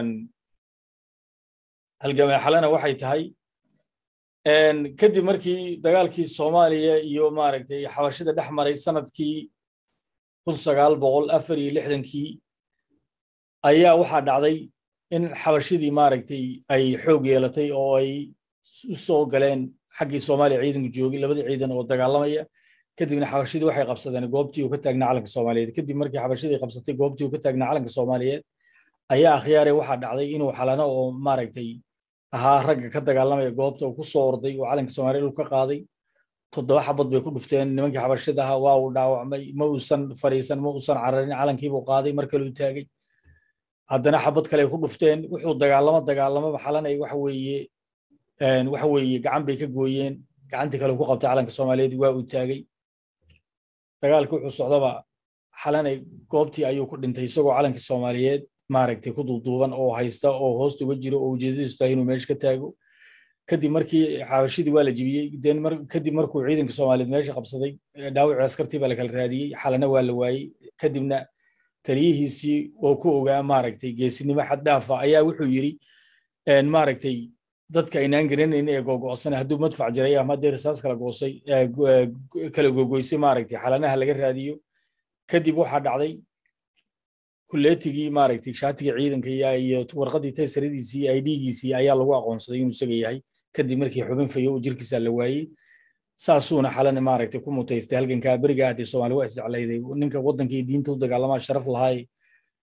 halgamee xalena waxay tahay kadib markii dagaalkii soomaaliya iyo maaragtay xabashida dhex maray sanadkii kun sagaal boqol afar iyo lixdankii ayaa waxaa dhacday in xabashidii maaragtay ay xoog yeelatay oo ay u soo galeen xaggii soomaaliya ciidanku joogay labadii ciidan oo dagaalamaya kadibna xabashidii waxay qabsadeen goobtii uu ka taagnaa calanka soomaaliyeed kadib markii xabashidii qabsatay goobtii uu ka taagnaa calanka soomaaliyeed ayaa akhyaare waxaa dhacday inuu xalano oo maaragtay ahaa ragga ka dagaalamaya goobta uu ku soo orday oo calanka soomaaliyeed uu ka qaaday toddoba xabad bay ku dhufteen nimankii xabashida ahaa waa uu dhaawacmay ma uusan fariisan ma uusan cararin calankiibuu qaaday mar kale uu taagay haddana xabad kale ku dhufteen wuxuu dagaalamo dagaalamaba xalanay waxa weeye waxa weeye gacan bay ka gooyeen gacantii kale ku qabtay calanka soomaaliyeed waa uu taagay dagaalkii wuxuu socdaba xalanay goobtii ayuu ku dhintay isagoo calankii soomaaliyeed maaragtay ku duuduuban oo haysta oo hoosta uga jiro oo ujeedadiisu tahay inuu meesha ka taago kadib markii xabashidii waa la jibiyey den kadib markuu ciidanka soomaaliyeed meesha qabsaday dhaawacii askartii baa la kala raadiyey xalana waa la waayey kadibna taliyihiisii oo ku ogaa maaragtay geesinimo xad dhaafa ayaa wuxuu yidhi maaragtay dadka aynaan garanayn ee googo'sana hadduu madfac jiray ama haddii risaas kala goosay kala gogoysay maaragtay xalanaha laga raadiyo kadib waxaa dhacday kulleetigii maaragtay shaatiga ciidanka iyo warqadii taysaradiisii ay dhiigiisii ayaa lagu aqoonsaday inuu isaga yahay kadib markii xubin fayo oo jirkiisa la waayey saasuuna xalana maaragtay ku mutaystay halgankaa beriga ahdee soomaali waa isjeclayday ninka waddankii diinta u dagaalamaa sharaf lahaay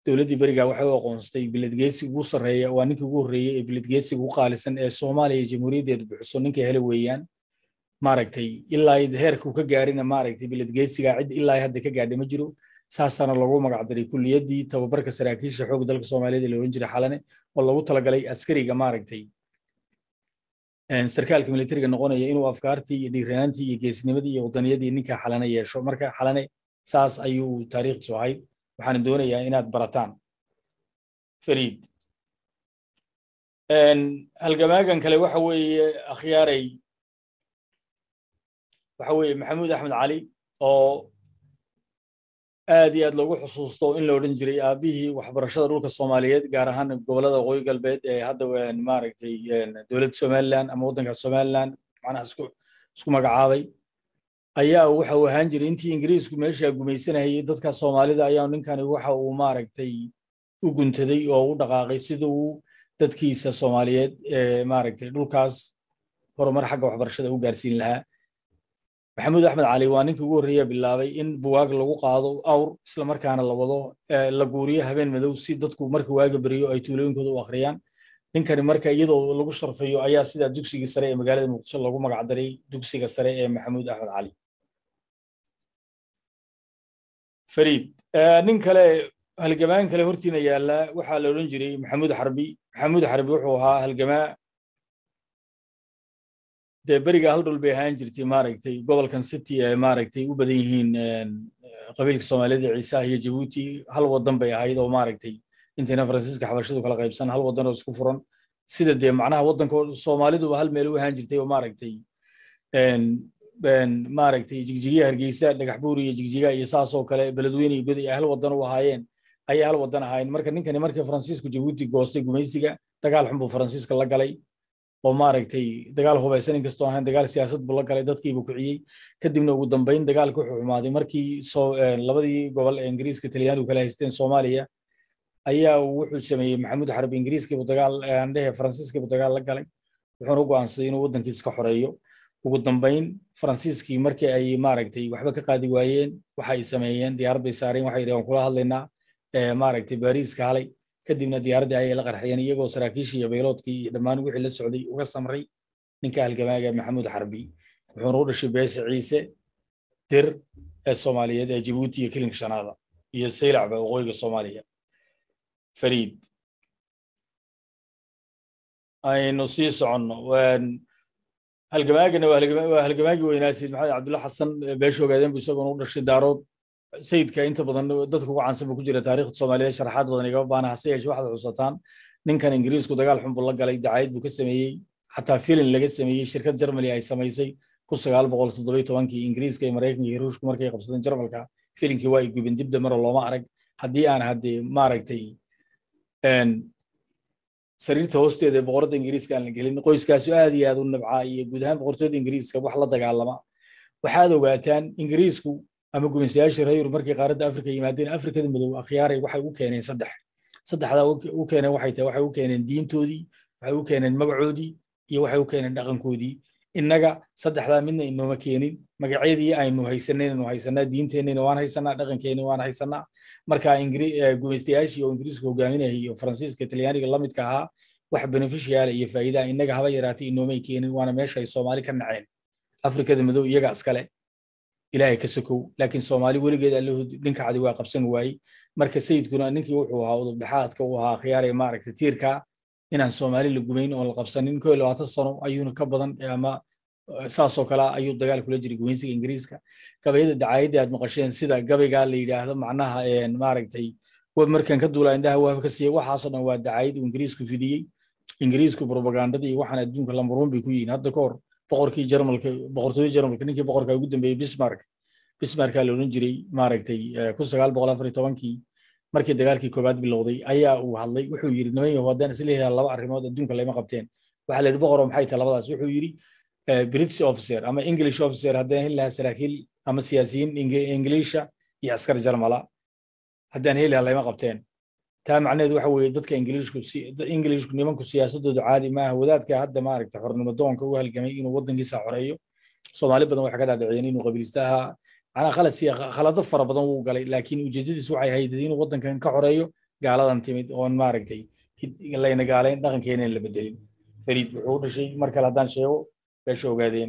dowladdii berigaa waxay u aqoonsatay biladgeesiga ugu sarreeya waa ninkii ugu horreeyey ee biladgeesiga ugu qaalisan ee soomaaliya iyo jamhuuriyaddeedu bixiso ninka hele weeyaan maaragtay ilaa heerkuu ka gaarina maaragtay biladgeesiga cid ilaa hadda ka gaadhay ma jiro saasaana lagu magacdaray kuliyaddii tababarka saraakiisha xoogga dalka soomaaliyeed ee la oran jiray xalane oo lagu talagalay askariga maaragtay sarkaalka militariga noqonaya inuu afkaartii iyo dhiiranaantii iyo geesnimadii iyo wadaniyadii ninka xalane yeesho marka xalane saas ayuu taariikhdiisu ahayd waxaan doonayaa inaad barataan fariid halgamaagan kale waxa weeye akhyaaray waxa weeye maxamuud axmed cali oo aad iyo aad loogu xusuusto in la odhan jiray aabihii waxbarashada dhulka soomaaliyeed gaar ahaan gobolada waqooyi galbeed ee hadda maaragtay dowladda somaliland ama waddanka somaliland macnaha isku isku magacaabay ayaa waxa uu ahaan jiray intii ingiriisku meesha gumaysanayay dadka soomaalida ayaa ninkani waxa uu maaragtay u guntaday oo u dhaqaaqay sida uu dadkiisa soomaaliyeed ee maaragtay dhulkaas horumar xagga waxbarashada u gaarsiin lahaa maxamuud axmed cali waa ninkii ugu horreeya bilaabay in buwaag lagu qaado awr isla markaana la wado la guuriyo habeen madow si dadku marka waaga beriyo ay tuulooyinkooda u akhriyaan ninkani marka iyadoo lagu sharfayo ayaa sidaa dugsigii sare ee magaalada muqdisho loogu magacdaray dugsiga sare ee maxamuud axmed cali fariid nin kale halgamaan kale hortiina yaalla waxaa la odhan jiray maxamuud xarbi maxamuud xarbi wuxuu ahaa halgamaa dee beriga hal dhul bay ahaan jirtay maaragtay gobolkan city ee maaragtay u badan yihiin qabiilka soomaaliyada ciisaha iyo jabuuti hal wadan bay ahayd oo maaragtay intayna faransiiska xabashadu kala qaybsan hal wadan oo isku furan sida dee macnaha waddanka soomaaliduba hal meel u ahaan jirtay oo maaragtay maaragtay jigjigiya hargeysa dhagax buur iyo jigjiga iyo saasoo kale beledweyne iyo goday ay hal wadan u ahaayeen ayay hal wadan ahaayeen marka ninkani markii faransiisku jabuuti goostay gumaysiga dagaal xun buu faransiiska la galay oo maaragtay dagaal hubaysan inkastoo ahayn dagaal siyaasad buu la galay dadkiibu kiciyey kadibna ugu dambayn dagaalka wuxuu xumaaday markii labadii gobol ee ingiriiska talyaanigu kala haysteen soomaaliya ayaa wuxuu sameeyey maxamuud xarbi ingiriiskiibu dagaal andhehe faransiiskiibu dagaal la galay wuxuuna u go'aansaday inuu waddankiisa ka xoreeyo ugu dambayn faransiiskii markii ay maaragtay waxba ka qaadi waayeen waxa ay sameeyeen diyaarad bay saareen waxay yidhahan kula hadlaynaa maaragtay baariiska halay kadibna diyaaraddii ayay la qarxiyeen iyagoo saraakiishii iyo bayloodkii iyo dhammaan wixii la socday uga samray ninka halgamaaga maxamuud xarbi wuxuuna u dhashay beesha ciise dir ee soomaaliyeed ee jabuuti iyo kilinka shanaada iyo saylacba waqooyiga soomaaliya fariid aynu sii soconno halgamaagana waa halgamaagii weynaa sayid maxamed cabdulla xasan beesha ogaadeen bu isagoona u dhashay daarood sayidka inta badan dadka ugu caansan buu ku jira taariikhda soomaaliyeed sharaxaad badan igama baana hase yeeshe waxaad xusataan ninkan ingiriisku dagaal xun buu la galay dacayd buu ka sameeyey xataa filin laga sameeyey shirkad germany ay samaysay kun sagaal boqol toddoba tobankii ingiriiska iyo maraykanka iyo ruushku markay qabsadeen jarmalka filinkii waa ay gubin dib damaro looma arag haddii aan haddee maaragtay sariirta hoosteeda ee boqorada ingiriiska aan la gelin qoyskaasu aad iyo aad u nabcaa iyo guud ahaan boqortooyada ingiriiska wax la dagaalama waxaad ogaataan ingiriisku ama gumaysayaashii reer yurub markay qaaradda afrika yimaadeen afrikada madow akhyaaray waxay u keeneen saddex saddexdaa u keeneen waxay tahay waxay u keeneen diintoodii waxay u keeneen magacoodii iyo waxay u keeneen dhaqankoodii innaga saddexdaa midna inooma keenin magacyadii aynu haysanaynu haysanaa diinteennina waan haysanaa dhaqankeenni waan haysanaa marka gumaystayaashii oo ingiriisku hogaaminayay iyo faransiiska talyaaniga la midka ahaa wax beneficiaala iyo faa'iidaa innaga haba yaraatay inoomay keenin waana meesha ay soomaali ka naceen afrikada madow iyaga iskale ilaahay ka sokow laakiin soomaali weligeed allahood ninka cadi waa qabsan waayey marka sayidkuna ninkii wuxuu ahaa udub dhexaadka uu ahaa khiyaare maaragta tiirka inaan soomaali la gumayn oon la qabsanin koo iyo labaatan sano ayuuna ka badan ama saasoo kale ayuu dagaal kula jiray gumaysiga ingiriiska gabayada dacaayadda aad maqasheen sida gabaygaa la yidhaahdo macnaha maaragtay markan ka duula indhaha waaba ka siiya waxaasoo dhan waa dacaayad uu ingiriisku fidiyey ingiriisku propagandadii iyo waxaan adduunka lambaruun bay ku yihiin hadda ka hor boqorkii jarmalka boqortooyada jarmalka ninkii boqorka ugu dambeeyey bismark bismarkaa la odhan jiray maaragtay kun sagaal boqol afar iyo tobankii markii dagaalkii koowaad bilowday ayaa uu hadlay wuxuu yidhi niman yahow haddaan isleeyahay laba arrimood adduunka layma qabteen waxaa la yidhi boqoroo maxay tahay labadaas wuxuu yidhi british officer ama english officer haddaan heli lahaa saraakiil ama siyaasiyiin ingiliisha iyo askar jarmala haddaan heli lahaa layma qabteen taa macnaheedu waxa weeye dadka ingiliishku ingiliishku nimanku siyaasadoodu caadi maaha wadaadka hadda maaragta xornimo doonka u halgamay inuu waddankiisa xoreeyo soomaali badan waxay ka dhaadhiciyeen inuu qabiilista ahaa macnaa khalad siya khalado fara badan wuu galay laakiin ujeedadiisu waxay ahayd inuu waddankan ka xoreeyo gaaladan timid oon maaragtay layna gaalayn dhaqankeena la bedelin fariid wuxuu u dhashay mar kale haddaan sheego beesha ogaadeen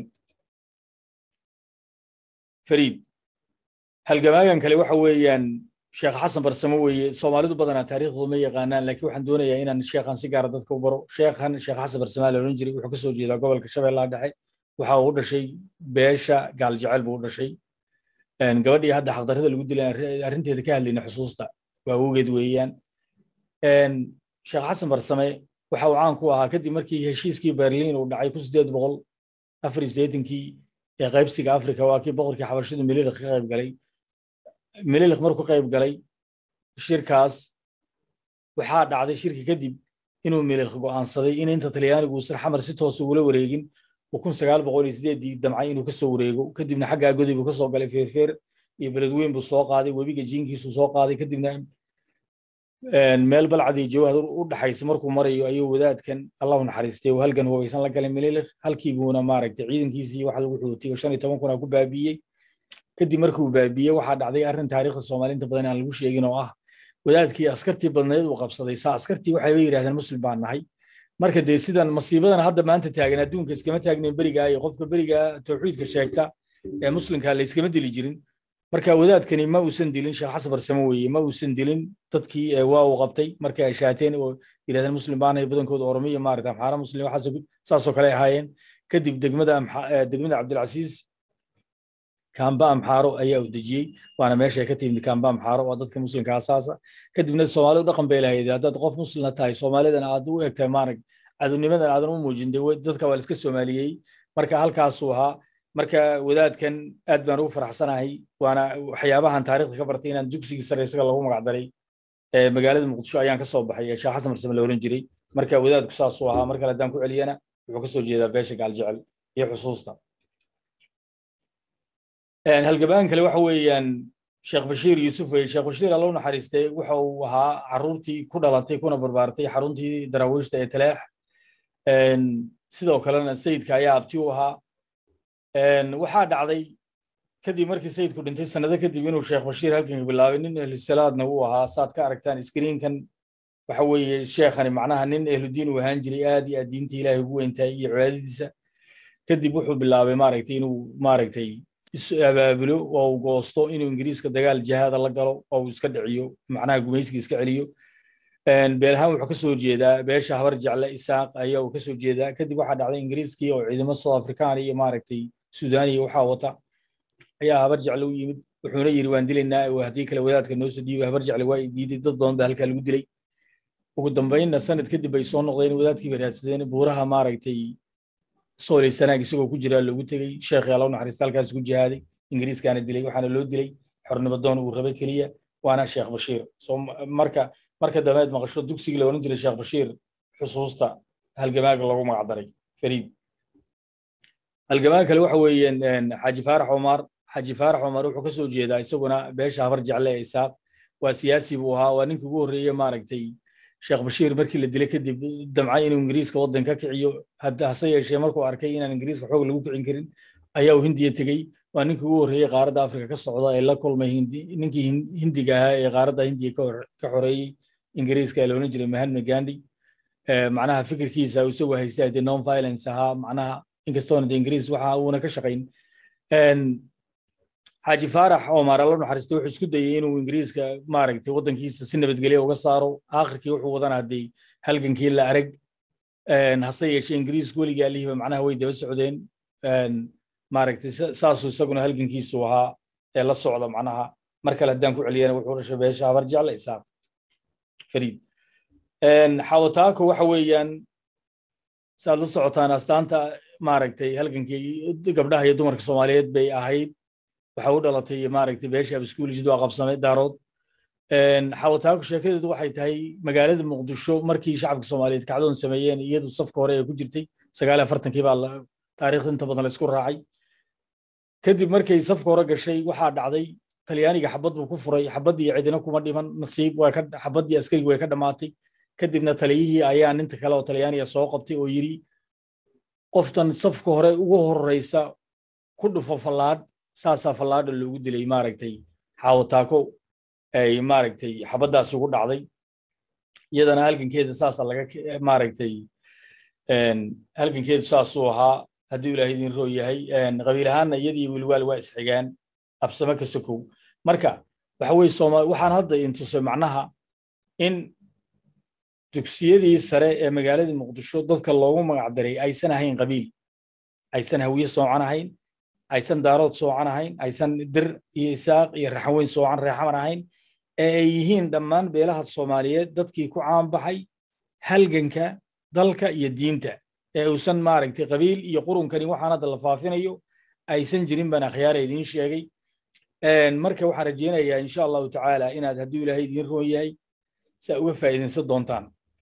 fariid halgamaagan kale waxa weeyaan sheekh xasan barsamo weeye soomaalidu badanaa taariikhdooda ma yaqaanaan laakiin waxaan doonayaa inaan sheekhan si gaara dadka u baro sheekhan sheekh xasan barsamaa la odhan jiray wuxuu ka soo jeedaa gobolka shabeellaha dhexe waxa uu dhashay beesha gaaljecel buu u dhashay gabadhii hadda xaqdarrada lagu dilay arrinteeda ka hadlayna xusuusta waa awgeed weeyaan sheekh xasan barsame waxa uu caan ku ahaa kadib markii heshiiskii berliin uu dhacay kun sideed boqol afar iyo siddeetankii ee qaybsiga afrika waa kii boqorkii xabashidu mililik ka qayb galay mililik markuu qayb galay shirkaas waxaa dhacday shirki kadib inuu mililik go'aansaday in inta talyaanigu uusan xamar si toos ugula wareegin oo kun sagaal boqol iyo sideedii damcay inuu kasoo wareego kadibna xaggaa goday buu kasoo galay feerfeer iyo beledweyn buu soo qaaday webiga jiinkiisu soo qaaday kadibna meel balcadii jawahar u dhaxaysa markuu marayo ayuu wadaadkan allahu naxariistay oo halgan hubaysan la galay mililik halkii buuna maaragtay ciidankiisii waxa lagu xuutay oo shan iyo toban kuna ku baabiiyey kadib markuu baabiiyey waxaa dhacday arrin taariikhda soomaaliinta badan aan lagu sheegin oo ah wadaadkii askartii badneed uu qabsaday saa askartii waxayba yidhahdeen muslim baan nahay marka dee sidan masiibadan hadda maanta taagan adduunka iskama taagnayn berigaa iyo qofka berigaa tawxiidka sheegta ee muslimka la iskama dili jirin marka wadaadkani ma uusan dilin sheekh xasan barsamo weeye ma uusan dilin dadkii waa uu qabtay markay ay shaateen oo yidhahdeen muslim baanahay badankooda oromiya maarata amxaara muslim waxaas saasoo kale ahaayeen kadib degmada degmada cabdilcasiis kamba amxaaro ayaa u dejiyey waana meesha ay ka timid kamba amxaaro waa dadka muslimka asaasa kadibna soomaalidu dhaqan bay lahayd haddaad qof muslimna tahay soomaalidan aad u egtahay maarag cadownimadan aadan u muujin de dadka waa la iska soomaaliyey marka halkaasuu ahaa marka wadaadkan aad baan ugu faraxsanahay waana waxyaabahan taariikhda ka bartay inaan dugsigii sare isaga lagu magacdaray magaalada muqdisho ayaan ka soo baxay sheekh xasan marsame la oran jiray marka wadaadku saasuu ahaa mar kale haddaan ku celiyana wuxuu ka soo jeedaa beesha gaaljecel iyo xusuusta halgabaan kale waxa weeyaan sheekh bashiir yuusuf weye sheekh bashiir alla u naxariistay waxa uu ahaa carruurtii ku dhalatay kuna barbaartay xaruntii daraawiishta ee taleex sidoo kalena sayidka ayaa abti u ahaa waxaa dhacday kadib markii sayidku dhintay sanado kadib inuu sheekh bashiir halkan bilaabay nin ehlusalaadna uu ahaa saad ka aragtaan iskriinkan waxa weeye sheekhani macnaha nin ehludiin uu ahaan jiray aad iyo aad diinta ilaahay ugu weyntahay iyo cibaadadiisa kadib wuxuu bilaabay maaragtay inuu maaragtay abaabulo oo uu goosto inuu ingiriiska dagaal jihaada la galo oo uu iska dhiciyo macnaha gumaysiga iska celiyo beelahaan wuxuu kasoo jeedaa beesha habar jecle isaaq ayaa uu kasoo jeedaa kadib waxaa dhacday ingiriiskii oo ciidamo south african iyo maaragtay suudaniya waxaa wata ayaa habar jecle u yimid wuxuuna yidhi waan dilaynaa oo haddii kale wadaadka noo soo dhiibay habar jecle waa diiday dad badan baa halkaa lagu dilay ugu dambaynna sanad kadib bay soo noqdeen wadaadkii bay raadsadeen buuraha maaragtay sooley sanaag isagoo ku jiraa loogu tegey sheekhi alla u naxariista halkaas ku jihaaday ingiriiskaana dilay waxaana loo dilay xornimo doon uu rabay keliya waana sheekh bashiir soo marka marka dambeed maqasho dugsigii la oran jiray sheekh bashiir xusuusta halgamaaga lagu magacdaray fariid halgamaaga kale waxa weeyaan xaaji faarax cumar xaaji faarax cumar wuxuu ka soo jeedaa isaguna beesha habar jecle ee isaaq waa siyaasi buu ahaa waa ninkii ugu horreeye maaragtay sheekh bashiir markii la dilay kadib damcay inuu ingiriiska waddan ka kiciyo hase yeeshee markuu arkay inaan ingiriiska xoog lagu kicin karin ayaa uu hindiya tegey waa ninkii ugu horreeyey qaaradda afrika ka socda ee la kulmay ninkii hindiga ahaa ee qaaradda hindiya ka xoreeyey ingiriiska ee la odhan jiray mahatma gandhi macnaha fikirkiisa isagu haystay de non violence ahaa macnaha inkastoona de ingiriis waxa uuna ka shaqayn xaaji faarax omar alla naxariistay wuxuu isku dayey inuu ingiriiska maaragtay waddankiisa si nabadgelyo uga saaro aakhirkii wuxuu wadana haddii halgankii la arag hase yeeshee ingiriisku weligii alihiba macnaha way daba socdeen maaragtay saasuu isaguna halgankiisu ahaa ee la socda macnaha mar kale haddaan ku celiyana wuxuu dhashay beesha habar jecle isaaq fariid xawataako waxa weeyaan saad la socotaan astaanta maaragtay halgankii gabdhaha iyo dumarka soomaaliyeed bay ahayd waxa u dhalatay maaragtay beesha abiskuulijid waa qabsamay daarood xawataako sheekadeedu waxay tahay magaalada muqdisho markii shacabka soomaaliyeed kacdoon sameeyeen iyadu safka hore ee ku jirtay sagaal afartankii baa taariikhda inta badan la isku raacay kadib markay safka hore gashay waxaa dhacday talyaaniga xabad buu ku furay xabaddii cidina kuma dhiman nasiib xabaddii askarigi way ka dhammaatay kadibna taliyihii ayaa ninta kale oo talyaaniga soo qabtay oo yidhi qoftan safka hore ugu horreysa ku dhufo fallaadh saasaa fallaadha loogu dilay maaragtay xaawataako ay maaragtay xabaddaas ugu dhacday iyadana halgankeeda saasa laga maaragtay halgankeedu saasuu ahaa hadduu ilaahay idin roo yahay qabiil ahaanna iyadii wilwaal waa isxigaan absame ka sokow marka waxa weye soomaali waxaan hadda in tusay macnaha in dugsiyadii sare ee magaaladii muqdisho dadka loogu magacdaray aysan ahayn qabiil aysan hawiye soocan ahayn aysan daarood soocan ahayn aysan dir iyo isaaq iyo raxaweyn soocan reexamar ahayn ee ay yihiin dhammaan beelaha soomaaliyeed dadkii ku caanbaxay halganka dalka iyo diinta ee uusan maaragtay qabiil iyo qurunkani waxaan hadda la faafinayo aysan jirin baan akhyaara idiin sheegay marka waxaan rajeynayaa insha allahu tacaala inaad hadduu ilaahay idiin roon yahay saa uga faa'iidaysan doontaan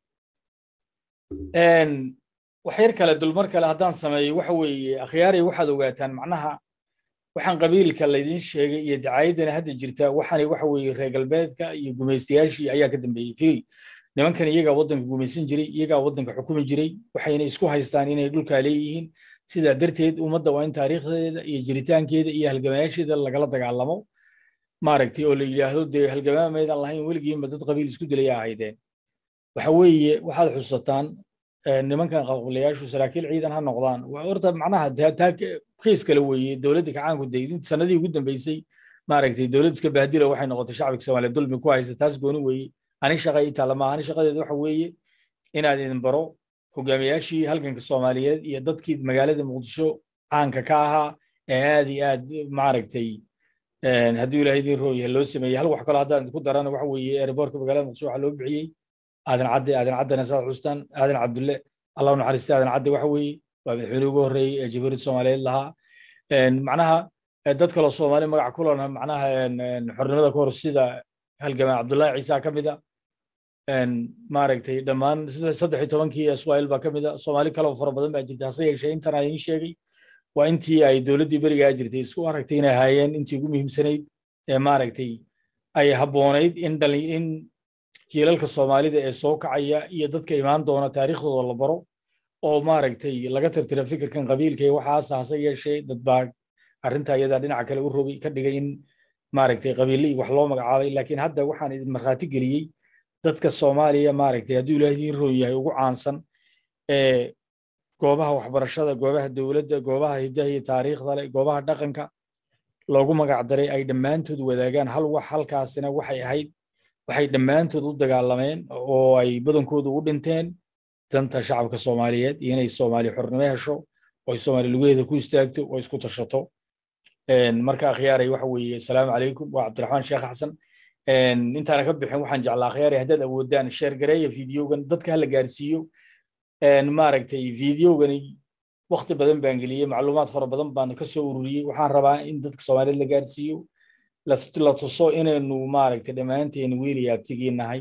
wax yar kale dulmar kale haddaan sameeyo waxa weeye akhyaaray waxaad ogaataan macnaha waxaan qabiilka laydin sheegay iyo dacaayadana hadda jirta waxani waxa weeye reer galbeedka iyo gumaystayaashii ayaa ka dambeeyey fiiri nimankan iyagaa waddanka gumaysan jiray iyagaa waddanka xukumi jiray waxayna isku haystaan inay dhulkaa leeyihiin sidaa darteed ummadda waa in taariikhdeeda iyo jiritaankeeda iyo halgamayaasheeda lagala dagaalamo maaragtay oo la yidhaahdo dee halgamaamaydan lahayn weligiinba dad qabiil isku dilaya ahaydeen waxa weeye waxaad xusataan nimankan qablayaashu saraakiil ciidan ha noqdaan horta macnaha taa kiis kale weeye dowladda kacaanku daydin sanadii ugu dambeysay maaragtay dowlad iska bahdilo waxay noqotay shacbiga soomaaliya dulmi ku haysa taas gooni weeye ani shaqa ii taalla maaha ani shaqadeeda waxa weeye inaad idin baro hogaamiyaashii halganka soomaaliyeed iyo dadkii magaalada muqdisho caanka ka ahaa ee aad iyo aad maaragtay hadduu ilaahay idin rooyahay loo sameeyey hal wax kaloo haddaan ku darana waxa weeye ereborka magaalada muqdisho waxaa loo bixiyey aadan cadde aadan caddena saad xustaan aadan cabdulle allahu naxariista aadan cadde waxa weeye waa madaxweyne ugu horreeyey ee jabuurid soomaaliyeed lahaa macnaha dad kaloo soomaali magac ku lana macnaha xornimada ka hor sida halgamaa cabdullaahi ciisa ka mid a maaragtay dhammaan saddex iyo tobankii iswaa'il baa ka mid a soomaali kaloo fara badan baa jirta hase yeeshee intan aan idiin sheegay waa intii ay dowladdii berigaa jirtay isku aragtay inay ahaayeen intii ugu muhiimsanayd ee maaragtay ay habboonayd in dhali in jiilalka soomaalida ee soo kacaya iyo dadka imaan doona taariikhdooda la baro oo maaragtay laga tirtira fikirkan qabiilka iyo waxaas hase yeeshee dad baa arrinta iyadaa dhinaca kale u rogay ka dhigay in maaragtay qabiille iyo wax loo magacaabay laakiin hadda waxaan idin markhaati geliyey dadka soomaaliya maaragtay hadduu ilaahay idiin roon yahay ugu caansan ee goobaha waxbarashada goobaha dowladda goobaha hiddaha iyo taariikhda leh goobaha dhaqanka loogu magacdaray ay dhammaantood wadaagaan hal wax halkaasina waxay ahayd waxay dhammaantood u dagaalameen oo ay badankoodu u dhinteen danta shacabka soomaaliyeed iyo inay soomaali xornimo hesho oo ay soomaali lugaheeda ku istaagto oo isku tashato marka akhyaaray waxa weeye asalaamu calaykum waa cabdiraxmaan sheekh xasan intaana ka bixin waxaan jeclaa akhyaaray haddaad awoodaan sheer gareeya fideogan dadka hala gaarsiiyo maaragtay fideogani wakti badan baan geliyey macluumaad fara badan baan ka soo ururiyey waxaan rabaa in dadka soomaaliyeed la gaarsiiyo la tuso inaynu maaragtay dhammaanteen wiili abtigii nahay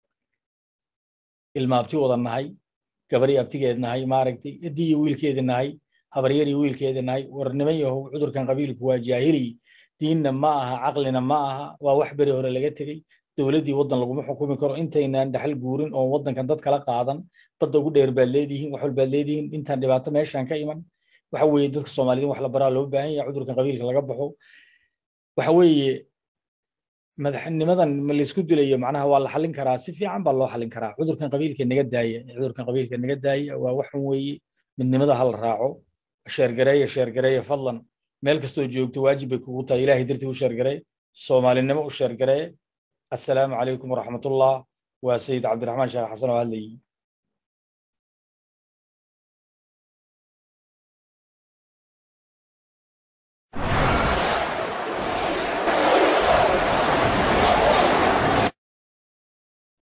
ilma abti wada nahay gabari abtigeed nahay maaragtay eddii iyo wiilkeedi nahay habaryar iyo wiilkeedi nahay war niman yahow cudurkan qabiilku waa jaahili diinna ma aha caqlina ma aha waa wax beri hore laga tegey dowladdii waddan laguma xukumi karo intaynaan dhaxal guurin oo waddankan dad kala qaadan badda ugu dheer baad leedihiin wax walbaad leedihiin intaan dhibaato meeshaan ka iman waxa weeye dadka soomaaliyeed wax la baraa loo baahan yahay cudurkan qabiilka laga baxo waxa weeye madaxnimadan ma laysku dilayo macnaha waa la xallin karaa si fiican baa loo xallin karaa cudurkan qabiilka naga daaya cudurkan qabiilka naga daaya waa wax xun weeye midnimada ha la raaco sheergareeya sheergareeya fadlan meel kastoo joogto waajib bay kugu tahay ilaahay dartii u sheergaree soomaalinimo u sheergaree assalaamu calaykum waraxmatullah waa sayid cabdiraxmaan sheekh xasan oo hadlayay